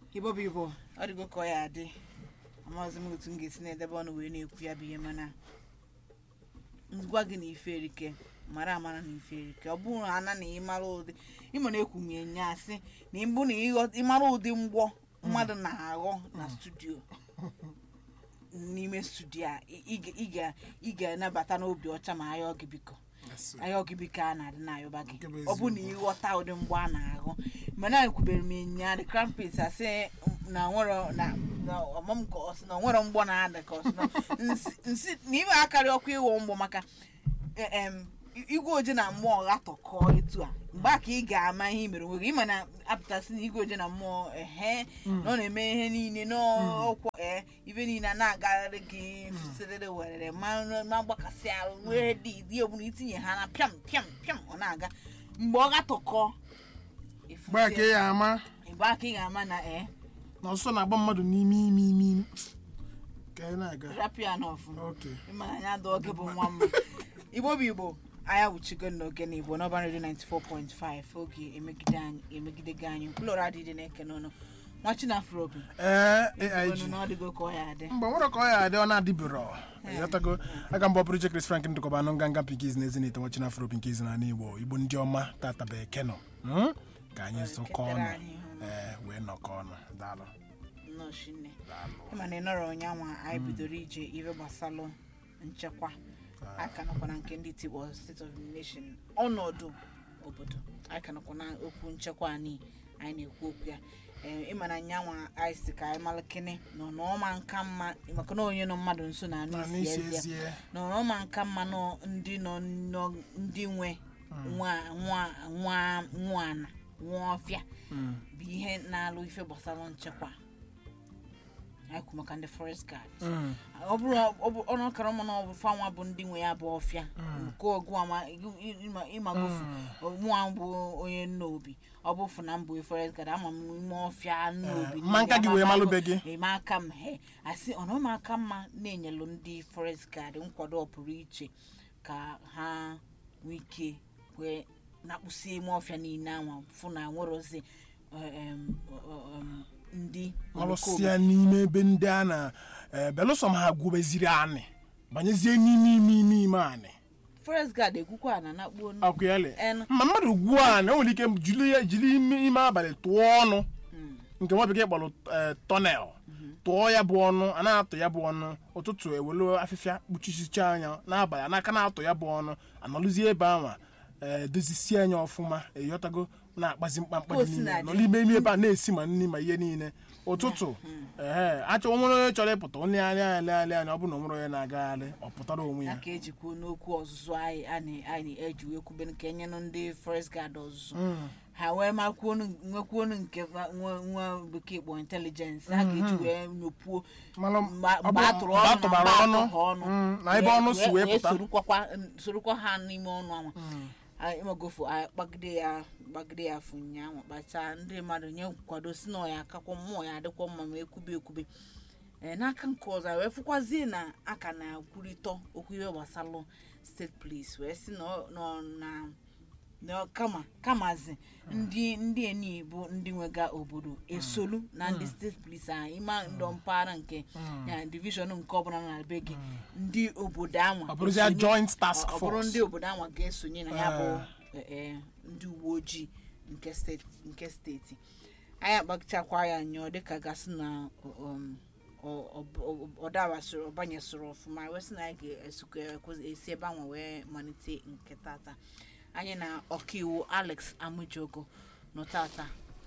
igbo bụ igbo ọ dịgo ka ọ ya adị amaghịzi m otu m ga-esi na-edebe ọnụ wee na-ekwu ya bụ ihe mana ngwa gị na ife erike mara amara na ife erike ọ bụrụ ana na ịmara ụdị ịma na ekwu m ya nya asị na ịbụ na ịghọ- ịmara ụdị mgbọ mmadụ na-aghọ na studio n'ime studio a ị- ị ga- ị ga- ị ga-anabata n'obi ọcha ma ayọ gị biko ayọ gị biko a na-adị na-ayọba gị Nke bụ ọ bụ na ịghọta ụdị mgbọ a na-aghọ mana ekwubere m ịnya the crown prince asị na nwere na na ọmam ka ọ sị na nwere mgbọ na-ada ka ọ sị na nsi- nsi na ime akarị ọkụ ịghọ mgbọ maka e- em, igwe oje na mmụọ ghatọkọọ etu a mgbe a ka ị ga-ama ihe i mere onwe gị ịma na apụtasị na igwe oje na mmụọ ehe na ọ na-eme ihe niile n'ọkwọ ee ibe niile a na-agagharị gị fụsịrịrị werere ma ma gbakasị arụ wee dị dị ọbụla itinye ha na pịam pịam pịam ọ na-aga mgbe ọ ghatọkọọ gbaa ka ya ama mgbe aka ị ga-ama na ee na ọsọ na-agba mmadụ n'ime ime ime ka anyị na-aga rapụ ya n'ọfụma oke ịmana anya dọọ gị bụ nwa mma igbo bụ igbo anya wuchigo n'oge na igbo n'ọba redio 94.5 oge emegide anyị emegide gị anyị mkpụrụ adịdị na-eke n'ọnụ nwa chinafro obi ee ọnụ aig na ọ dịgo ka ọ ya adị mgbe nwere ka ọ ya adị ọ na-adịbụrọ ịghọtago aga mgbe ọ bụrụ iche Chris Frank ndụkọba anụ nganga pinkiz na ezi na-ete nwachina afro pinkiz na igbo igbo ndị ọma tata bụ ekeno Hmm? ka anyị zụkọ ọnụ Ketere anyị ihu. ee wee nọkọ ọnụ daalụ nnọọ shinne daalụ ịma na ị nọrọ ụnyanwa anyị bidoro ije ife gbasalụ nchekwa aka nọkwa na nke ndị tigbo state of the nation ọnọdụ obodo anyị ka nọkwa na okwu nchekwa anyị anyị na-ekwu okwu ya ee ịma na nyanwa anyị si ka anyị malụ kene nọ n'ọma nka mma maka na onye nọ mmadụ nso na anụ na isi n'isi ezi ya ezie nọ n'ọma nka mma nọ ndị nọ nọ ndị nwe nwa nwa nwa nwa ana nwa ọfịa Mm. bụ ihe na-alụ ife gbasara nchekwa anyị kwu maka ndị forest guard Mm. ọ bụrụ ọ bụ- ọnụ ọkara mụ na ọ bụ fanwa bụ ndị nwe ya bụ ọfịa nke ọgụ ama ịmagofu mụa bụ onye nna obi ọ bụ fụ na mbụ forest guard ama m ime ọfịa nna obi mma nka gị wee malụbe gị eme aka m he asị ọ nọọ m aka mma na-enyelụ ndị forest guard nkwado ọpụrụ iche ka ha nwee ike wee nakpụsie ime ọfịa niile anwa fụ na nwere ozi em, em, ndị malụsịa n'ime ebe ndị a na ee, belụsọ m ha gwubeziri anị banyezie n'ime ime ime ime anị forest guard ekwukwa na nakpuo nnu. akwụyali En- ma mmadụ gwuo anị o nwere ike jiri ya- jiri ime ime abalị tụọ ọnụ Mm. nke nwa bekee kpọrọ ee, tọnel tụọ ya bụ ọnụ a na-atụ ya bụ ọnụ ụtụtụ ewelu afịfịa kpuchisicha anya n'abalị anaka na-atụ ya bụ ọnụ anọlụzie ebe anwa ee, dozisie anya ọfụma eyọtago na-akpazi mkpamkpa dị Ka o si niile na-adị. nọ n'ime ime ebe a na-esi ma nri ma ihe niile ụtụtụ ee achọ onwere onye chọrọ ịpụta onye anya anya anya anya ọ bụrụ na onwere onye na-agagharị ọ pụtara onwe ya ya ka ejikwu n'okwu ọzụzụ anyị anyị anyị eji wee kwube nke enyenụ ndị forest guard ọzụzụ Mm. ha wee makwuonu nwekwuonu nke nwa- nwa nwa bekee kpọ intelijensị ha ga-eji wee nyopuo Malụ mgbe ọ mgbe bụ- a tụrụ mgbe a ọnụ na tụbara mgbe a ọnụ, tụghị ọnụ mm, na ebe ọnụ si wee pụta. sorukwakwa sorokwa ha n'ime ọnụ anwa anyị ịmagofu anyị kpagide ya gbagide ya afọ ụnyaahụ kpachaa ndị mmadụ nye nkwado si na ọ ya akakwa mmụọ ya adịkwa mma ma ekwube ekwube ee n'aka nke ọzọ anyị wee fụkwazie na aka na-akwurịtọ okwu ihe gbasalụ steeti polis wee sị na ọ- na ọ- na na kama kamazi ndị ndị eni bụ ndị nwega obodo esolu na ndị steeti polis ahụ ịma ndọ mpaghara nke ya divishọn nke ọbụla na be gị ndị obodo anwa ọ bụrụzia esonye- joint task ọ- ọ bụrụ force ndị obodo anwa ga-esonye na ya bụ eh, eh, ndị uwe ojii nke steeti nke steeti anyị akpachakwa ya nyụọ dịka gasị na um, ọ- ọ- ọ- ọ dawasịrị ọ banyesịrị ọfụma wee sị na anyị ga-esi ebe anwa wee malite nke tata anyị na ọkaiwu alex amujogo nọ tata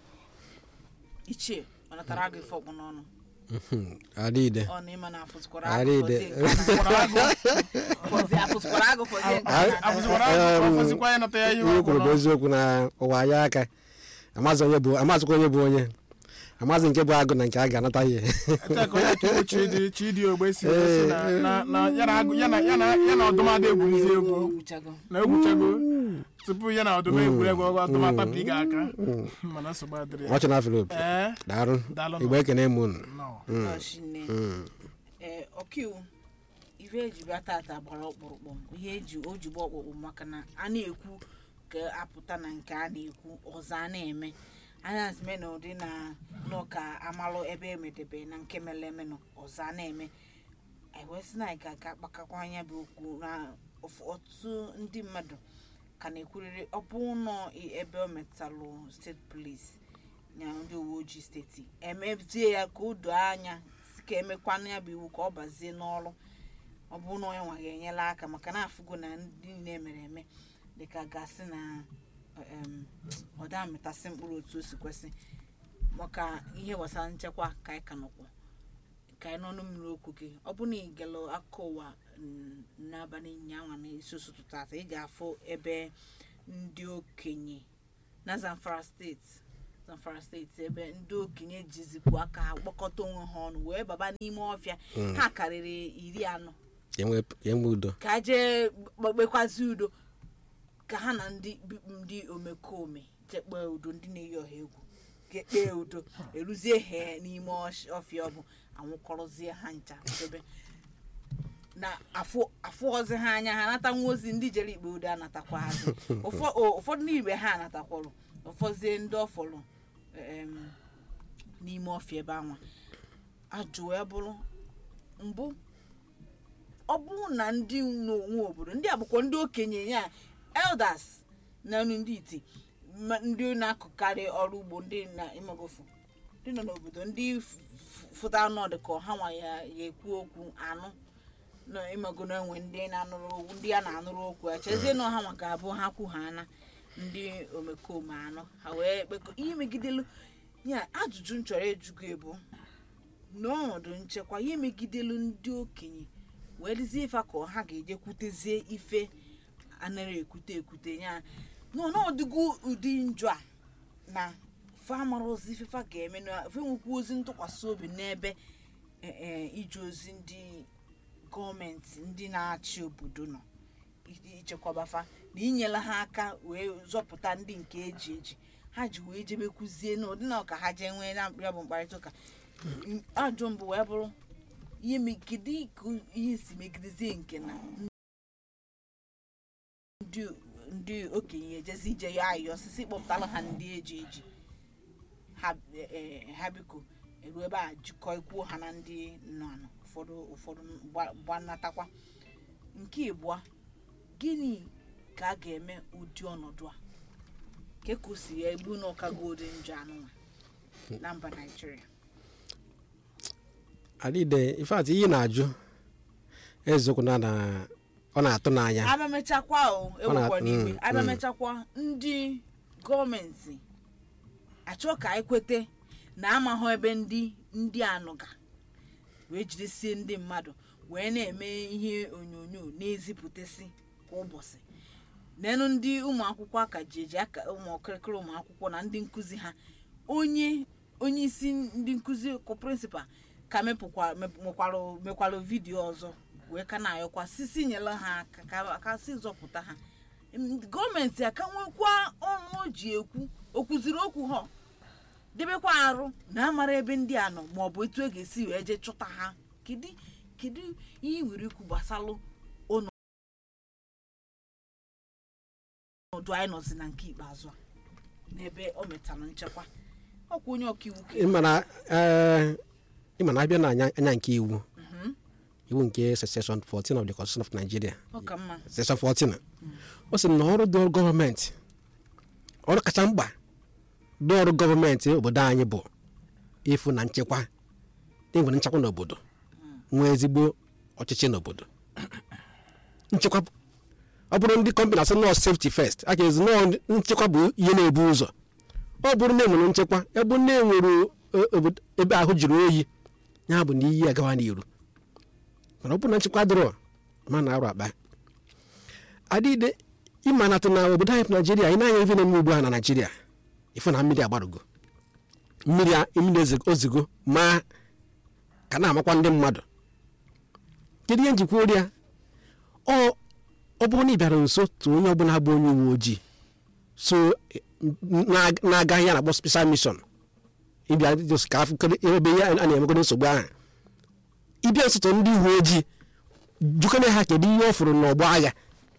ichie ọ natara agụ ife ọkpụ n'ọnụ adịde ọ na ịma na afụtụkwara Arịde. agụ fọzie nke a na- afụtụkwara agụ fọzie nke a na- afụzikwara agụ afụzikwa ya nata ya ihe ihe kwuru bụ ọbụla. eziokwu na ụwa ya aka amazi onye bụ amazikwa onye bụ onye amazi nke bụ agụ na nke a ga-anata ihe Ete ka onye chukwu chidi chidi ogbe si wee sị na na na ya na agụ ya na ya na ya na ọdụm ada egwurizi egwu o gwuchago na egwuchago tupu ya na ọdụm egwuregwu ọgụ ọdụm atapi gị aka mana nsogbu adịrị ya ọchị na filip ee daarụ Daalụ igbo ekene m unu nọ ọchịnne ee ọkaiwu ife eji bịa tata gbara ọkpụrụkpụ ihe eji o ji gba ọkpụrụkpụ maka na a na-ekwu ka apụta na nke a na-ekwu ọzọ a na-eme anya zime na ụdị na n'ụka amalụ ebe emedebe na nke mere eme nọ ọzọ a na-eme anyị wee sị na anyị ga-aga kpakakwa anya bụ okwu na ọf- ọtụtụ ndị mmadụ ka na-ekwurịrị ọ bụ ụlọ ebe o metalụ steeti polis na ndị uwe ojii steeti emezie ya ka o doo anya si ka emekwana ya bụ iwu ka ọ bazie n'ọrụ ọ bụ na onye nwa ga-enyela aka maka na afụgo na ndị niile mere eme dịka gasị na em, ọ da amịtasị mkpụrụ otu o si kwesị maka ihe gbasara nchekwa ka anyị ka nọkwa ka anyị n'ọnụ mmiri okwu gị ọ bụ na ị galụ akụkọ ụwa mm, n'abalị nyanwa na isi ụtụtụ tata ị ga-afụ ebe ndị okenye na zamfara steeti zamfara steeti ebe ndị okenye jizikwu aka ha kpọkọta onwe ha ọnụ wee baba n'ime ọfịa ha karịrị iri anọ ka enwe ka enwe udo ka jee kpekwazi udo ka ha na ndị bi- ndị omekome jee kpee udo ndị na-eyi ọha egwu ga-ekpe udo eruzie ha n'ime ọsh- ọfịa ọ bụ anwụkọrọzie ha ncha dobe na afụ afụọzi ha anya ha anatanwu ozi ndị jere ikpe udo anatakwazi Ụfọ- o- ụfọdụ n'igbe ha anatakwọrọ ụfọzie ndị ọfọrọ em, n'ime ọfịa ebe anwa ajụ wee bụrụ mbụ ọ bụrụ na ndị n'onwe obodo ndị a bụkwa ndị okenye ya elders na ndị iti ma- ndị na-akụkarị ọrụ ugbo ndị na imagofu ndị nọ n'obodo ndị f- f- fụta ọnọdụ ka ọha nwa ya ya ekwu okwu anụ na ịmago na enwe ndị na-anụrụ okwu ndị a na-anụrụ okwu echezie na ọha nwa ga-abụ ha kwu ha ana ndị omekome anọ ha wee kpekọ ihe megidelu ya ajụjụ m chọrọ ịjụgo ebu n'ọnọdụ nchekwa ihe megidelu ndị okenye wee dizie ife ka ha ga-ejekwutezie ife anara ekwute ekwute ya n'ọnọdụgo ụdị njọ a na famara ozi ife fa ga-eme na fe nwekwa ozi ntụkwasị obi n'ebe e, e, ije ozi ndị gọọmenti ndị na-achị obodo nọ i- ichekwabafa na inyela ha aka wee zọpụta ndị nke eji eji ha ji wee jebekwuzie n'ụdị na ọka ha jee nwee na ya bụ mkparịta ụka ajụ mbụ wee bụrụ ihe megide ka ihe si megidezie nke na ndị ndị okenye ejezi ije ya ayọ osisi kpọpụtara ha ndị eji eji ha eh, ha biko eruo ebe a jikọ ikwuo ha na ndị nọ anọ ụfọdụ ụfọdụ gba- gbanatakwa nke ịbụa gịnị ka a ga-eme ụdị ọnọdụ a ka ka o si ya egbu na ọkago ụdị njọ anụnwa na mba naijiria adịde ifeatị ihe na-ajụ eziokwu na na ọ na-atụ n'anya abịamechakwa o ewekwa na- n'igwe mm, abịamechakwa ndị gọọmenti achọ ka anyị kwete na amahụ ebe ndị ndị anụga wee jidesie ndị mmadụ wee na-eme ihe onyonyo na-ezipụtasị kwa ụbọchị nenụ ndị ụmụ akwụkwọ aka ji eji aka ụmụ ọkịrịkịrị ụmụ akwụkwọ na ndị nkụzi ha onye onye isi ndị nkụzi kụ prịnsịpal ka mepụkwa mep- mekwara mekwara vidiyo ọzọ wee ka na-ayọkwa sisi nyela ha aka ka- ka si zọpụta ha Em, gọọmenti aka nwekwa ọnụ o ji ekwu o kwuziri okwu ha debekwa arụ na amara ebe ndị a nọ ma ọ bụ etu e ga-esi wee jee chụta ha kedu kedu ihe ị nwere ikwu gbasalụ ọnọdụ anyị nọzi na nke ikpeazụ a n'ebe o metara nchekwa ọkwa onye ọkaiwu ka ịmana ee ịma na abịa na anya anya nke iwu iwu nke section 14 of the constitution of nigeria ọ ka mma section 14 o sị na ọrụ dọrụ gọọmenti ọrụ kacha mkpa dọrụ gọọmenti obodo anyị bụ ịfụ na nchekwa na enwere nchekwa n'obodo nwee ezigbo ọchịchị n'obodo nchekwa bụ- ọ bụrụ ndị kọmpanị asị nọọ safety first a ga-ezi nọọ nchekwa bụ ihe na-ebu ụzọ ọ bụrụ na enwere nchekwa ebe na enwere o- obodo- ebe ahụ jụrụ oyi ya bụ na iyi agawa n'iru mana ọ bụrụ na nchekwa dịrọ ma na arụ akpa adịde ịmanatụ na obodo anyị bụ naijiria anyị na-anya ife na-eme ugbu a na naijiria ife na mmiri agbarugo mmiri a- mmiri ezigo- ozigo ma ka na-amakwa ndị mmadụ kedu ihe njikwa ori ya ọ ọ bụrụ na ị bịara nso tụ onye ọbụla bụ onye uwe ojii so eh, na- na-aga ihe a na-akpọ special mission ịbịa just ka afụ kedu ebe ihe a na-emegoro nsogbu ahụ ịbịa nsụtụ ndị uwe ojii jukene ha kedu ihe ọ fụrụ n'ọgbọ agha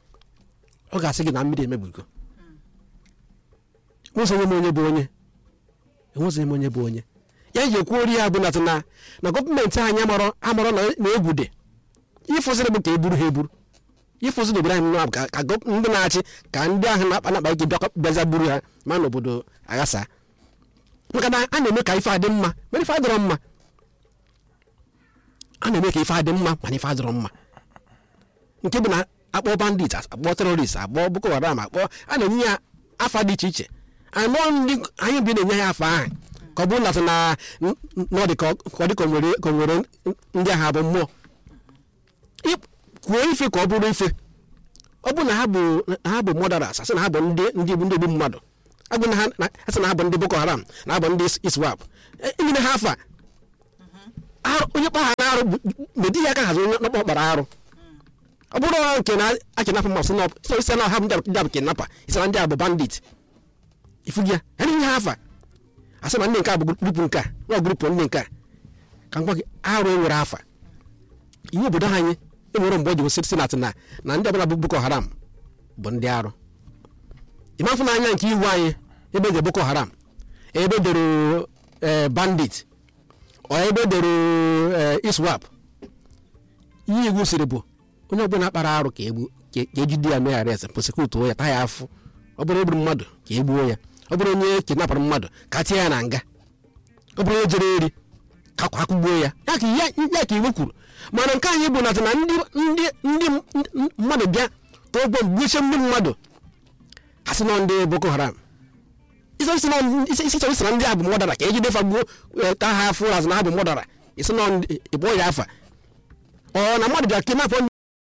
ọ ga-asị gị na mmiri emebigo ụzọ onye m onye bụ onye enwezighị m onye bụ onye ya ji ekwu ori ya bụ nata na na gọọmenti anyị amarọ amarọ na na egwu dị ịfụziri bụ ka e buru ha eburu ịfụziri obodo anyị nọ ka ka gọ- ndị na-achị ka ndị ahụ na-akpa na-akpa ike bịakwa bịaza buru ha ma na obodo aghasa maka na a na-eme ka ife adị mma mana ife adịrọ mma a na-eme ka ife adị mma mana ife adịrọ mma nke bụ na akpọ bandit akpọ terorist akpọ boko haram akpọ a na-enye ya afa dị iche iche anọ ndị anyị bi na-enye ya afa ahụ ka ọ bụrụ na na na ọ dị ka ọ ka ọ dị ka o nwere ka o nwere ndị agha bụ mmụọ Ị- kwuo ife ka ọ bụrụ ife ọ bụ na ha bụ na ha bụ mọdaras asị na ha bụ ndị ndị bụ ndị ogbu mmadụ agụ na ha na- asị na ha bụ ndị boko haram na ha bụ ndị iswap enyere ha afa arụ onye kpa ha na-arụ medi ya aka hazi onye ọkpọ kpara arụ ọ bụrụ na nke na akinapa ma sị na ọ- isi na ha bụ ndị a bụ kinapa isi na ndị a bụ bandit ifugi ya ya na ha afa asị na ndị nke a bụ grupu nke a na grupu ndị nke a ka m gwa gị arụ enwere afa iwu obodo anyị enwere mgbe o ji wesịrị sinat na na ndị ọbụla bụ boko haram bụ ndị arụ ịmafụ n'anya nke iwu anyị ebe dị boko haram ebe dere eh, bandit ọ ebe dere eh, iswap ihe iwu siri bụ onye ọbụla kpara arụ ka egbu ka ka ejide ya mee arest prosekutuo ya taa ya afụ ọ bụrụ egburu mmadụ ka egbuo ya ọ bụrụ onye kidnapụrụ mmadụ ka tie ya na nga ọ bụrụ onye jere eri ka kwa akụgbuo ya ya ka ya ya ka iwu kwuru mana nke anyị bụ na na ndị ndị ndị m- mmadụ bịa tụọ ụgbọ gbuchie ndị mmadụ ha sị nọ ndị boko haram isi isi nọ- isi isi isi na ndị a bụ mọdara ka ejide fa gbuo eh, taa ha afụ azụ na ha bụ mọdara isi nọ ndị- ịkpọ ya afa ọ na mmadụ bịa kidnap